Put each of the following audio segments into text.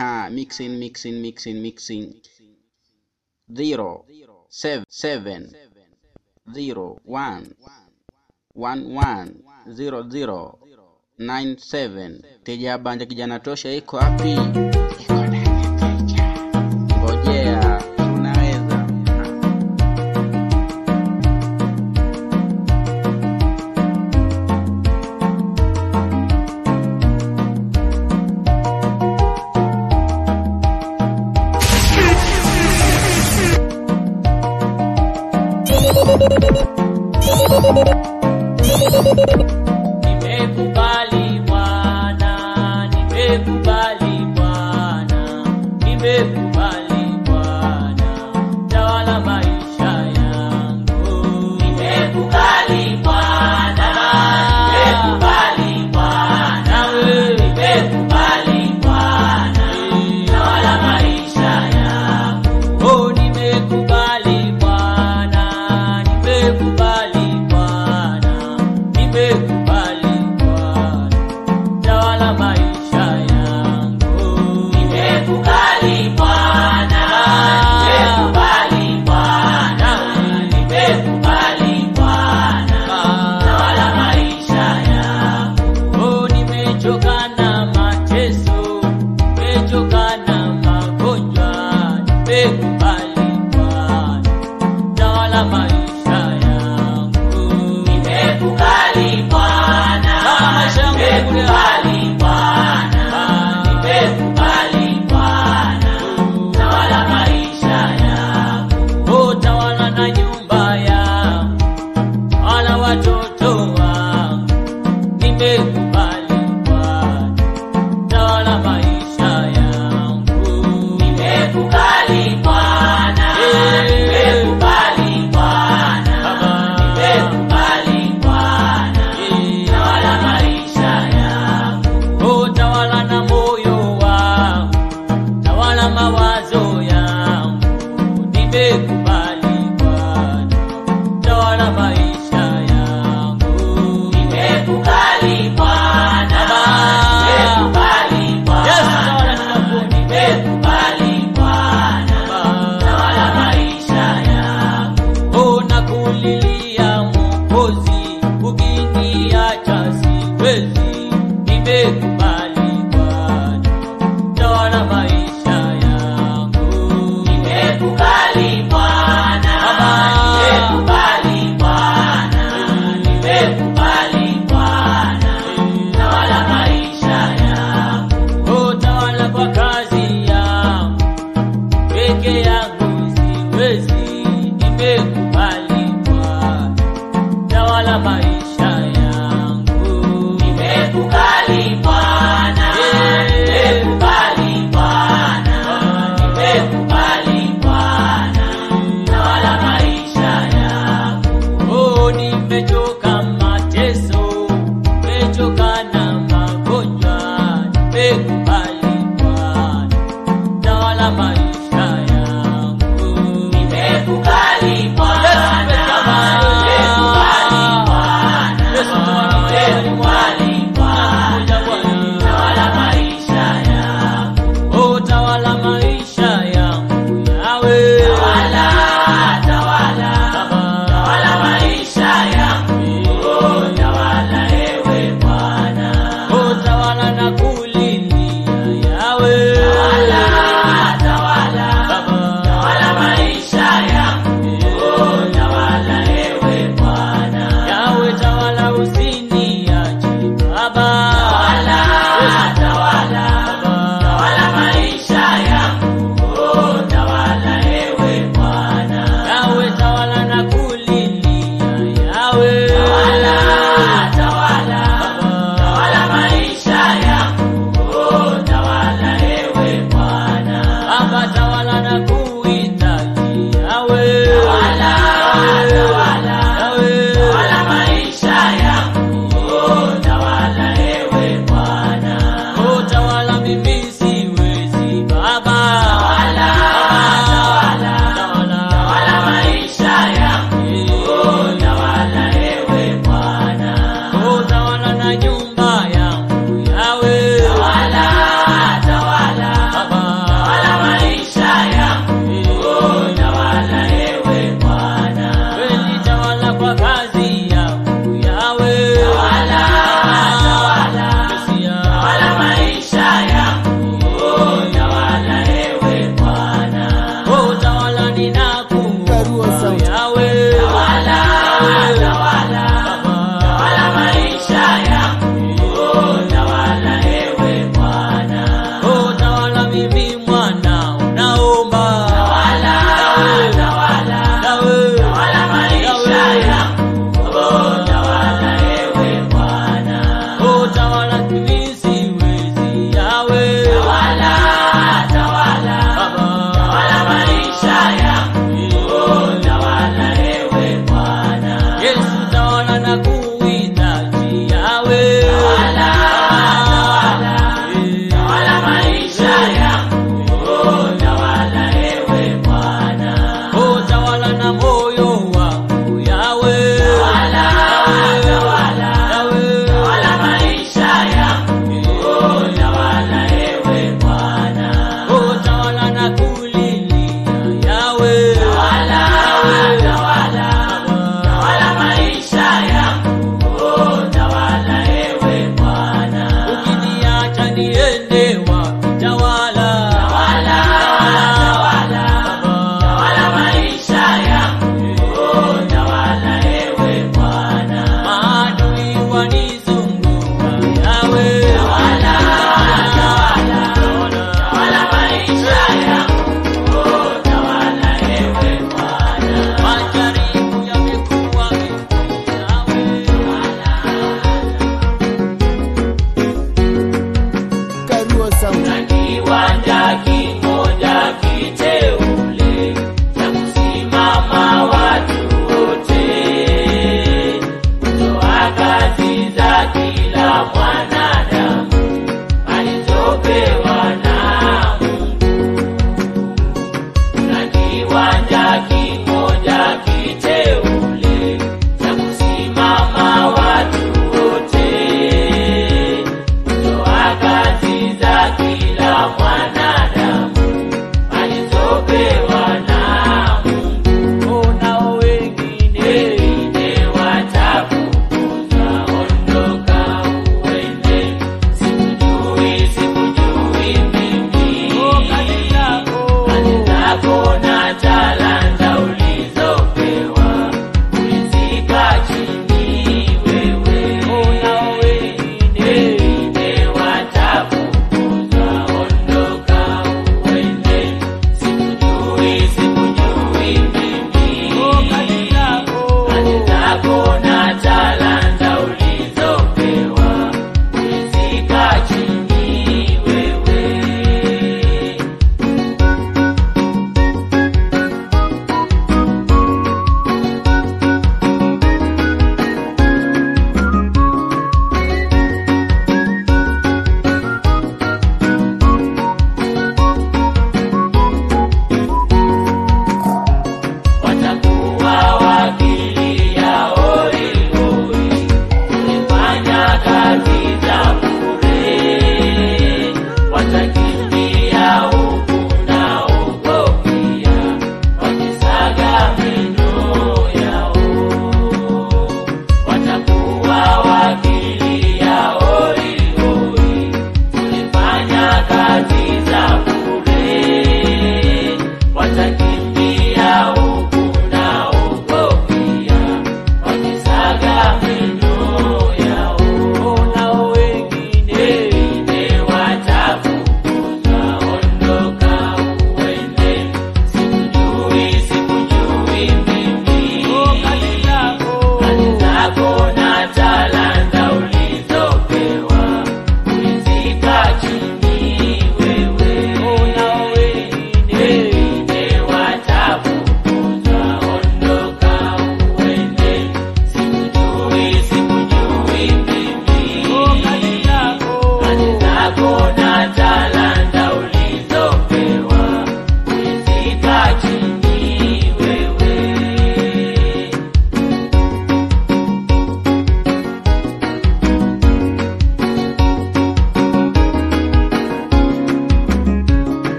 ha mixing mixing mixing mixing zero seven seven zero one one one zero zero nine seven teja banja kijana tosha iko wapi iko ndani ya teja ngojea unaweza Nimekubali Bwana, nimekubali Bwana, nimekubali Bwana, tawala maisha yangu. Nimekubali Bwana, nimekubali Bwana, nimekubali Bwana, tawala maisha yangu. Oh, nimekubali Bwana, nimekubali Bwana, nimekubali Bwana, tawala maisha yangu. Nimekubali Bwana, nimekubali Bwana, nimekubali Bwana, tawala maisha yangu. Oh, nimechoka na mateso, nimechoka na magonjwa, nimekubali Bwana tawala maisha yangu. Nimekubali Bwana, nimekubali Bwana, nimekubali Bwana, tawala maisha yangu. Oh, tawala na nyumba yangu, tawala watoto wangu, nimekubali Bwana, tawala maisha yangu.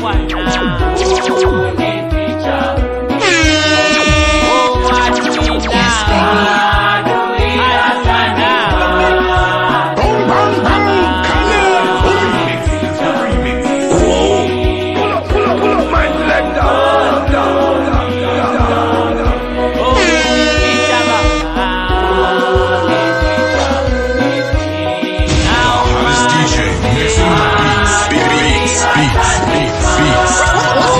Boom, boom, boom, Pull up, pull up, pull up, my selector. Hottest DJ mixing the beats, beats, beats, beats, beats.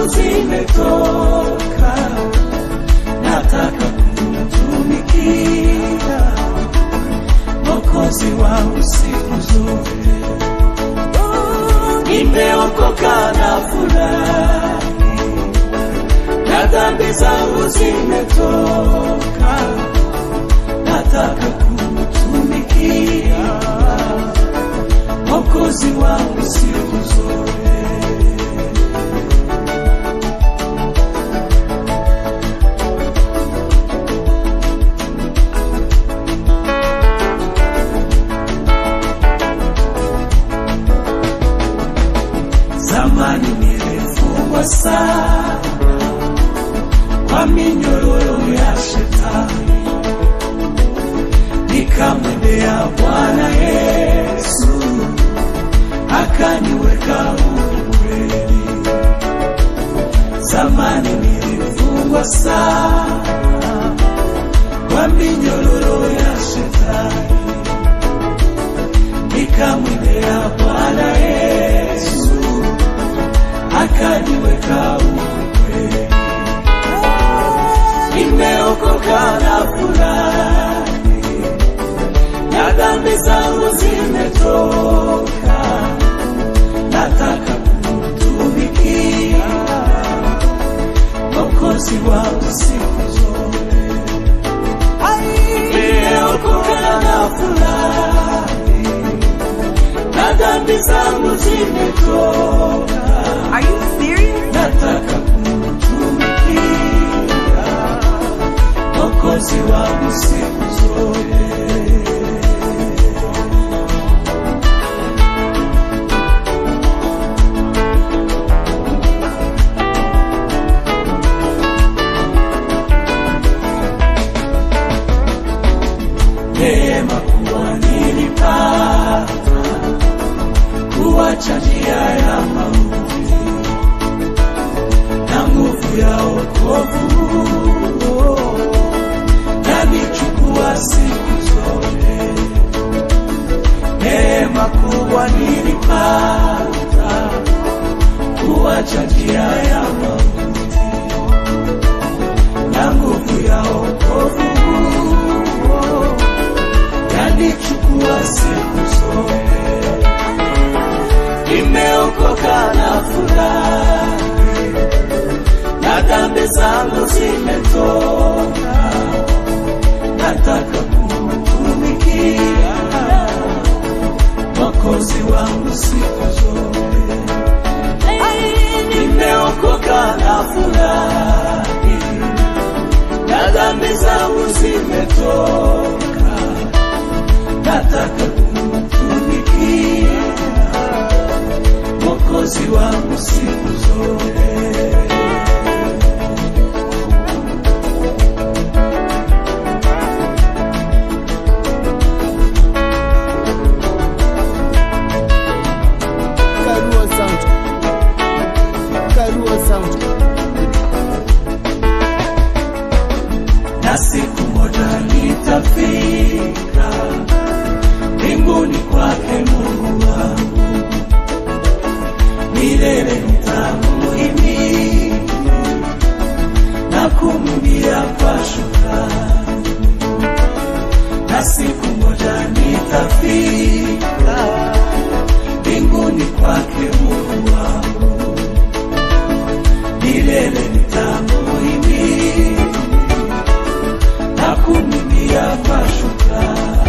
zimetoka, nataka kumtumikia Mwokozi wangu siku zote. Nimeokoka na furahi, na dhambi zangu zimetoka, nataka kumtumikia Mwokozi wangu siku zote. Zamani nilifungwa sana kwa minyororo ya shetani, nikamwendea Bwana Yesu akaniweka huru kweli. Zamani nilifungwa sana kwa minyororo ya shetani, nikamwendea Bwana Yesu akaniweka huru kweli. Nimeokoka na furahi, na dhambi zangu zimetoka, nataka kumtumikia Mwokozi wangu siku zote. Nimeokoka na furahi, na dhambi zangu zimetoka, Are you serious? nataka kumtumikia Mwokozi wangu siku zote. Neema kuwa nilipata kuwacha njia ya mauti na nguvu ya wokovu yanichukua siku zote. Neema kubwa nilipata kuwacha njia ya mauti na nguvu ya wokovu yanichukua siku zote. Nimeokoka na furahi, na dhambi zangu zimetoka, nataka kumtumikia Mwokozi wangu siku zote. Nimeokoka na furahi, na dhambi zangu zimetoka, nataka kumtumikia Mwokozi wangu siku zote. Karua Sound. Karua Sound. na siku moja nitafika mbinguni kwake Mungu wangu, milele nitamuhimidi na kumwimbia kwa shukrani, na siku moja nitafika mbinguni kwake Mungu wangu, milele nitamuhimidi na kumwimbia kwa shukrani.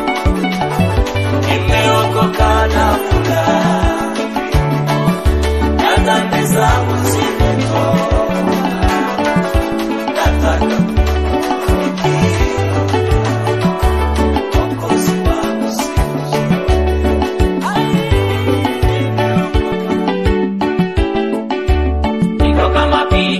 Nimeokoka na furahi, na dhambi zangu zimetoka, nataka kumtumikia Mwokozi wangu siku zote. Nimeokoka Niko kama pili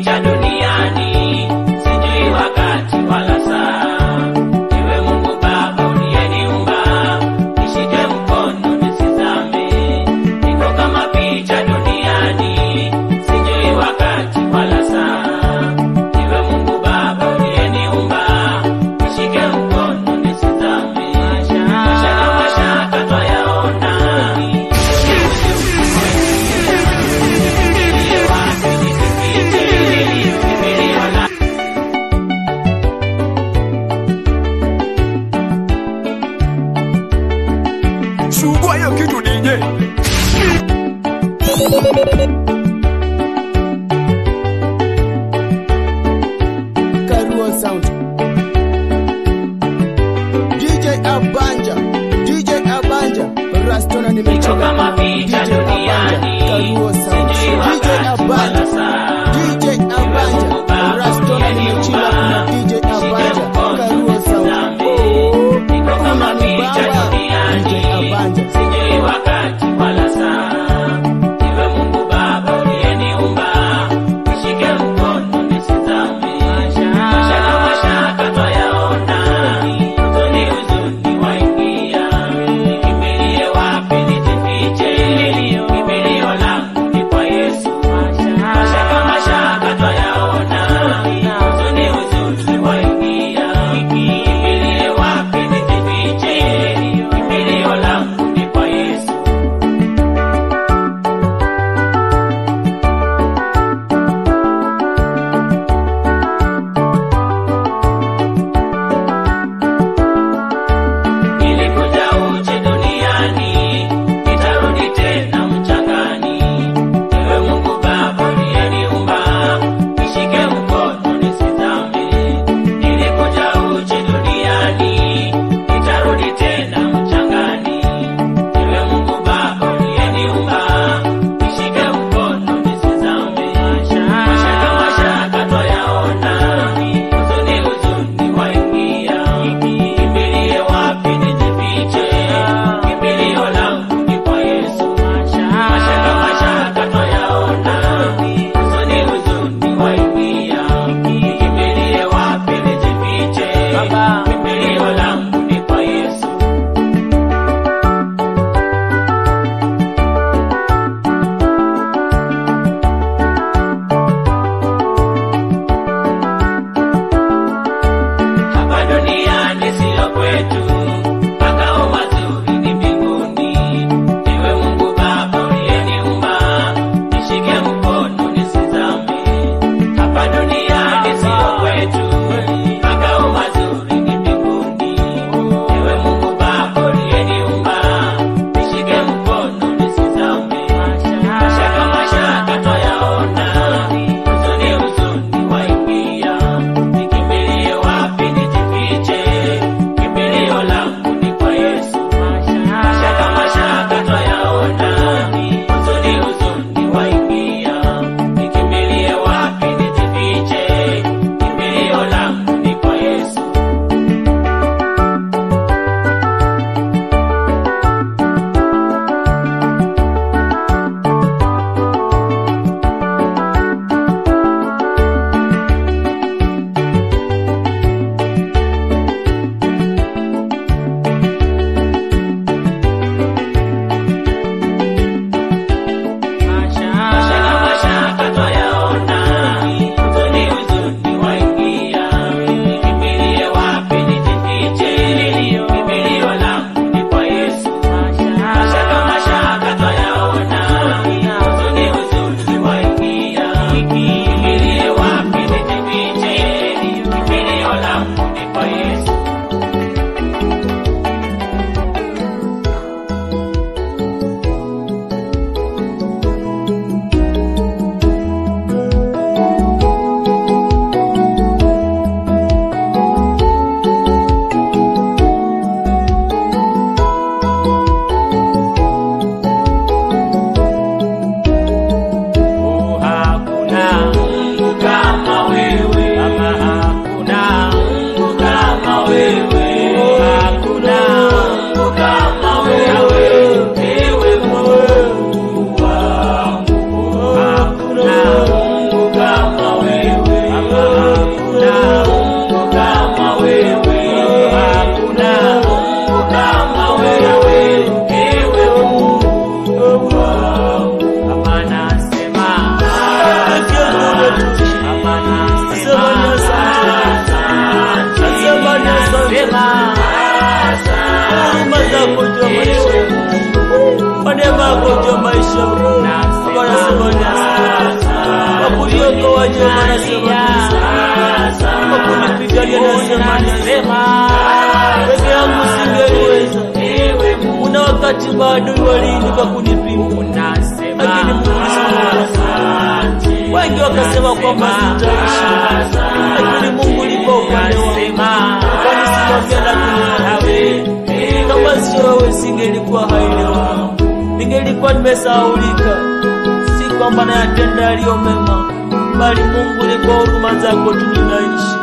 nasema huruma zako juu ya maisha yangu, kwa neema yako juu ya maisha yangu. Baba nasema ni asante. kwa kuniweka waje, Baba nasema ni asante. kwa kunipigania nasema ni asante. peke yangu singeliweza, kuna wakati maadui waliinuka kunipinga, lakini Mungu nisimama. Wengi wakasema kwamba sitaishi, lakini Mungu ulipo upande wangu, ukanisimamia na kuniawe. Kama sio wewe, singelikuwa hai leo, ningelikuwa nimesahaulika. Si kwamba nayatenda yaliyo mema, bali Mungu ni kwa huruma zako tu ninaishi.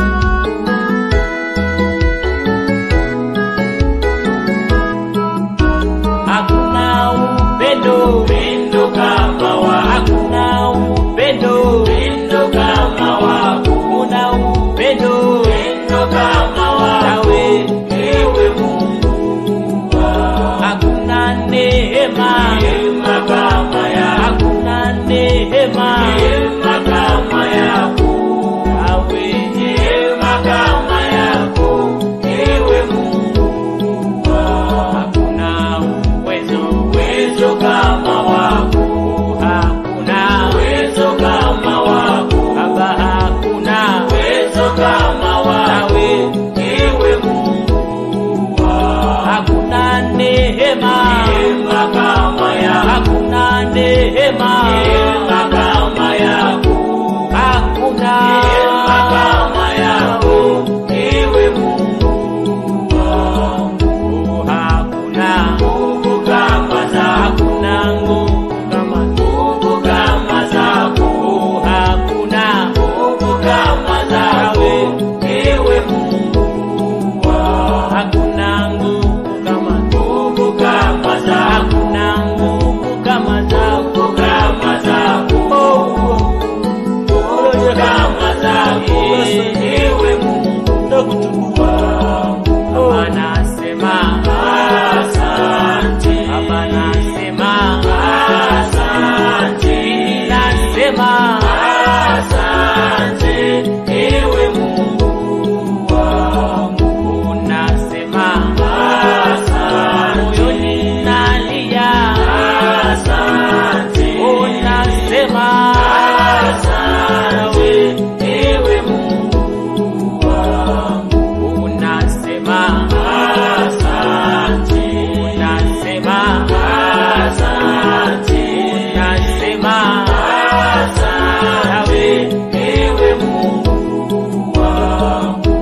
Hakuna upendo upendo kama wa hakuna upendo upendo kama wa kuna upendo upendo kama wa nawe ewe Mungu hakuna neema neema kama ya hakuna neema neema kama yako nawe neema kama yako ewe Mungu hakuna uwezo uwezo kama wako hakuna uwezo kama wako baba hakuna uwezo kama wawe ewe Mungu hakuna neema neema kama ya hakuna neema neema kama yako hakuna neema kama yako ewe Mungu hakuna nguvu kama za hakuna nguvu kama nguvu kama zako hakuna nguvu kama zawe ewe Mungu hakuna nguvu kama nguvu kama za hakuna nguvu kama zako kama zako nguvu kama zako ewe Mungu nakutukuza Baba nasema asante, Baba nasema asante, mimi nasema asante, ewe Mungu wangu, nasema asante, moyoni nalia asante, unasema asante, ewe Mungu wangu, unasema asante, unasema asante, unasema asante, ewe Mungu wangu.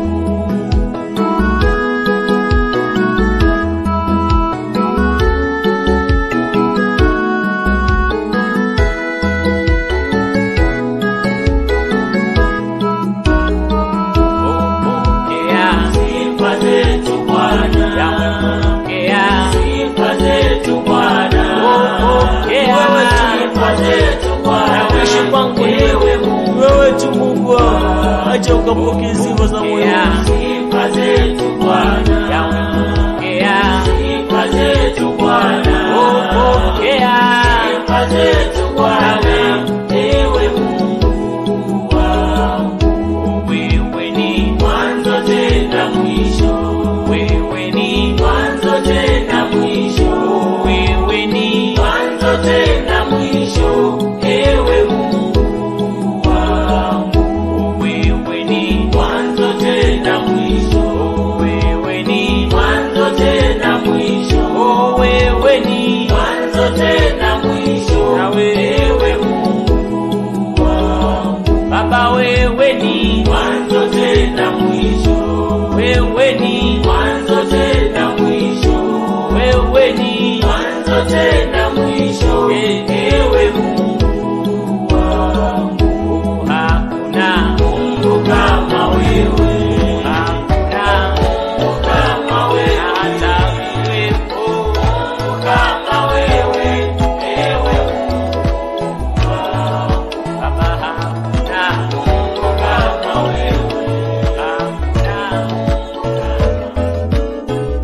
Pokea sifa zetu Bwana, pokea sifa zetu Bwana, pokea sifa zetu Bwana. Kuishi kwangu ni wewe Mungu, wewe tu Mungu wangu, acha ukapokea sifa za moyo wangu. Sifa zetu Bwana, pokea sifa zetu Bwana, pokea sifa zetu Bwana, ewe Mungu wangu wewe ni mwanzo tena mwisho, wewe ni mwanzo tena mwisho, wewe ni mwanzo tena mwisho, ewe Mungu wangu, wewe ni mwanzo tena mwisho, wewe ni mwanzo tena mwisho, wewe ni mwanzo tena mwisho, na wewe Mungu wangu, Baba wewe ni mwanzo tena mwisho, wewe ni mwanzo tena mwisho, wewe ni mwanzo tena mwisho, ewe Mungu wangu, hakuna Mungu kama wewe, hakuna Mungu kama wewe, hata kuwepo Mungu kama wewe, ewe Mungu wangu, Baba hakuna Mungu kama wewe, hakuna Mungu kama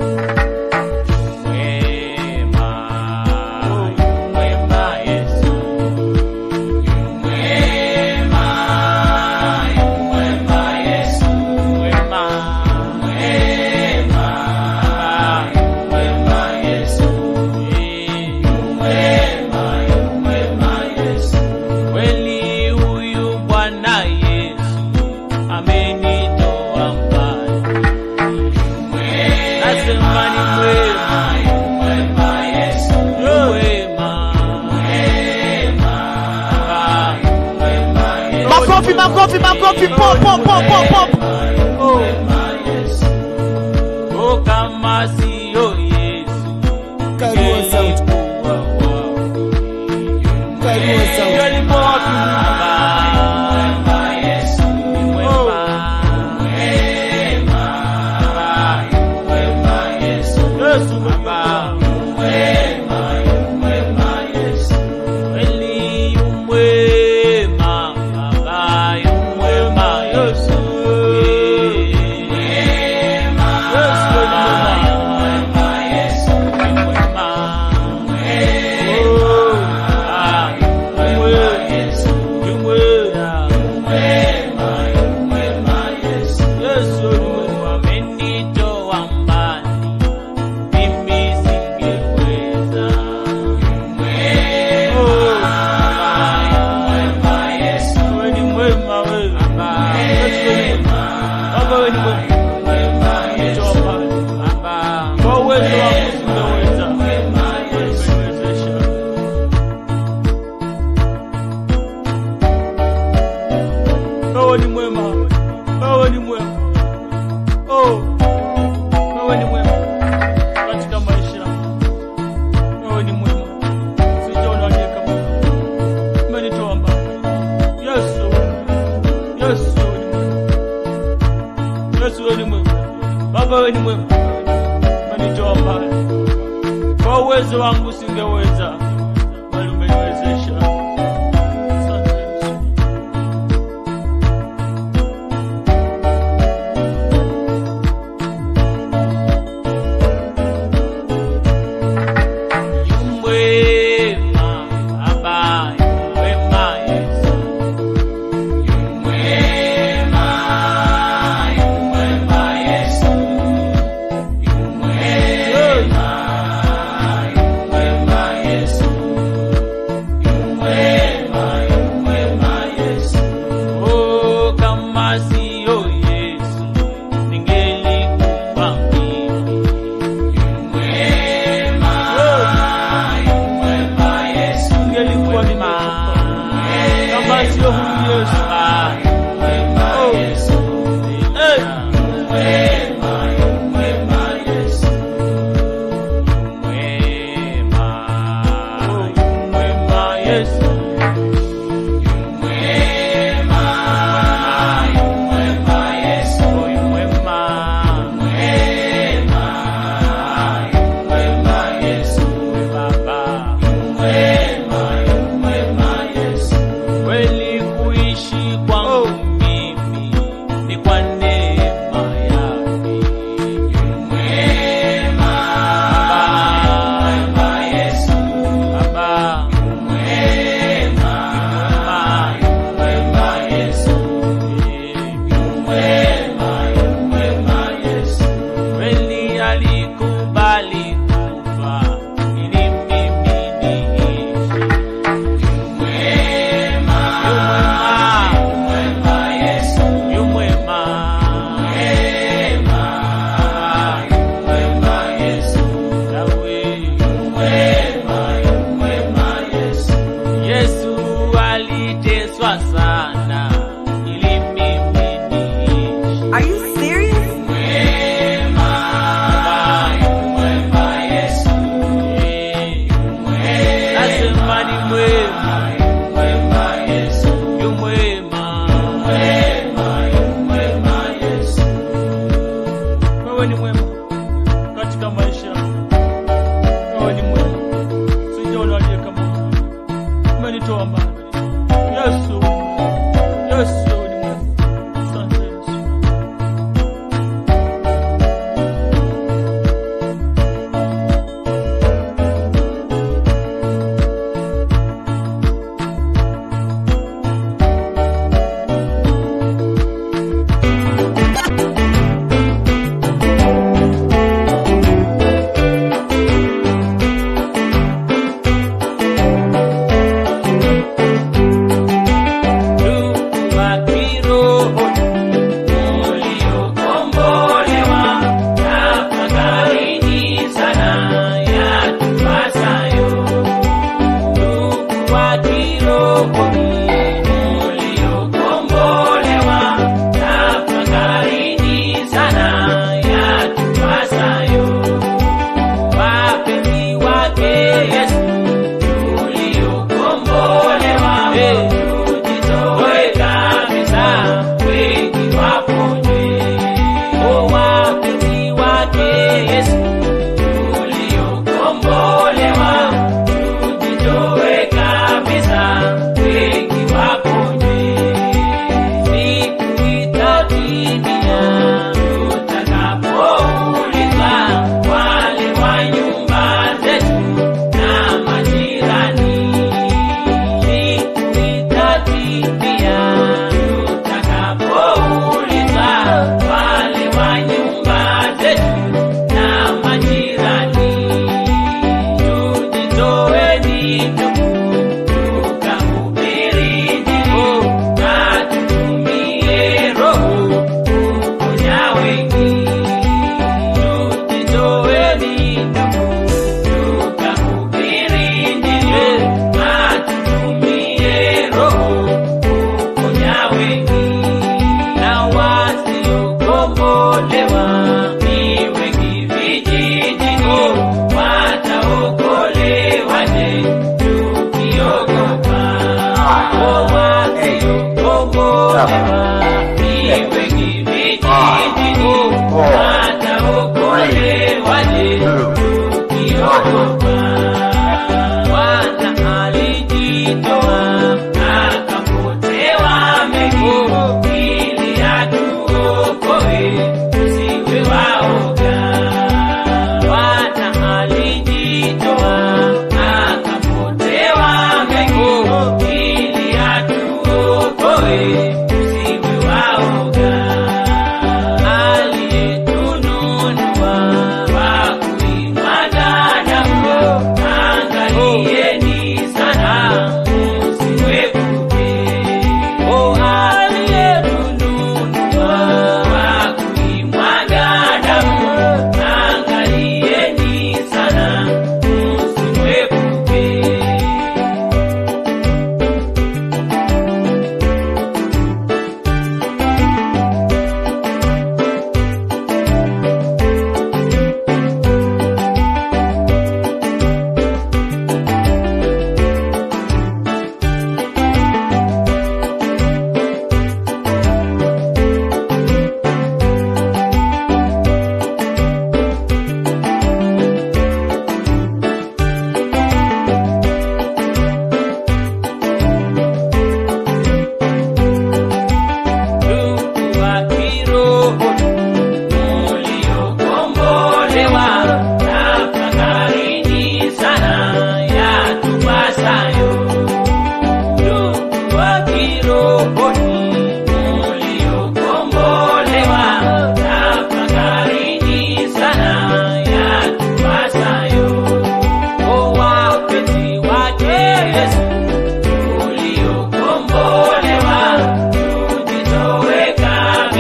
Wema, wema Yesu, wema, wema Yesu, makofi makofi pop pop pop pop pop oh oh kama sio Yesu Karua sauti. Karua sauti. Yalipo wapi Yesu Baba kweli umwema Baba umwema Yesu Yesu ni mwema Oh, ah, umwe- umwe- Yesu ni mwema amenitoa mbali mimi singeweza Oh, Baba, wewe ni mwema wewe. Yesu wewe ni mwema. Baba wewe ni mwema. Amenitoa mbali. Kwa uwezo wako singeweza. Umeniwezesha. Wewe ni mwema. Wewe ni mwema. Oh. Wewe ni mwema katika maisha yangu. Wewe ni mwema. Sijaona aliye kama wewe. Umenitoa mbali. Yesu. Yesu wewe ni mwema. Yesu wewe ni mwema. Baba wewe ni mwema. Umenitoa mbali. Kwa uwezo wangu singeweza. Bali umeniwezesha. Asante Yesu. Mwema, Baba, mwema Yesu. Oh, kama sio Yesu, ningelikufa mimi. Ningelikuwa nimekufa. Kama sio huyu Yesu. Oh. Hey. Oh, mwema Yesu.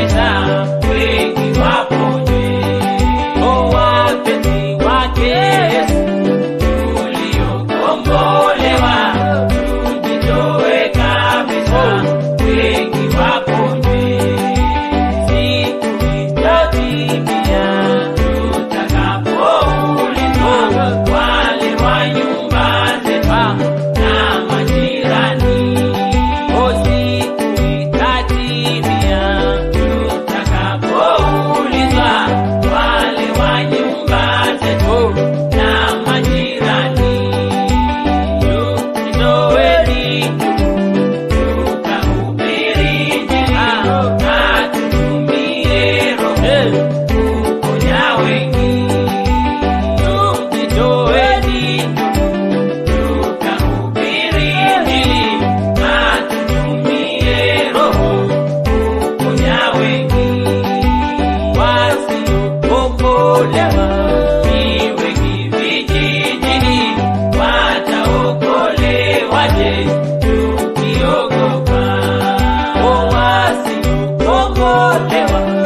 kabisa, wengi wapone. O wapenzi wake Yesu, tuliokombolewa, tujitoe kabisa, wengi wapone. Siku itatimia, tutakapoulizwa wale wa nyumba zetu na majirani. O siku itatimia, tutakapoulizwa wale wa nyumba zetu na majirani. Tujitoeni tukahubiri Injili na tutumie Roho kuponya wengi. Tujitoeni tukahubiri Injili na tutumie Roho kuponya wengi. Wasiokombolewa ni wengi vijijini, wataokolewaje tukiogopa? O wasiokombolewa